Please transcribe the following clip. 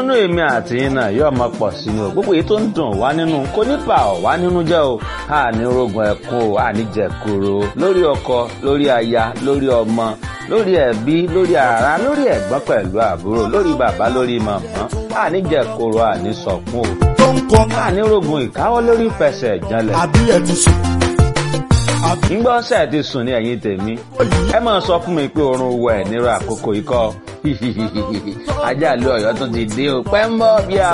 ìdùnnú èmi àti yín náà yóò máa pọ̀ sí ni o gbogbo èyí tó ń dùn wá nínú kò ní bà ọ́ wá nínú jẹ́ o àní rogun ẹ̀kún o àní jẹ̀kúrò lórí ọkọ lórí aya lórí ọmọ lórí ẹbí lórí ara lórí ẹ̀gbọ́n pẹ̀lú àbúrò lórí bàbá lórí màmá àní jẹ̀kúrò àní sọ̀kún o tó ń kọ́ àní rogun ìkáwọ́ lórí fẹsẹ̀ ìjànlẹ̀ àbí ẹ̀ ti sùn. àbí ńgbọ́ ṣe ti sùn ní ẹ̀yìn tèmi ẹ máa sọ fún mi pé oorun wọ ẹ̀ nírú àkókò ikọ́ ajá lu ọ̀yọ́ tún ti dé o pẹ́ ń bọ̀ bí a.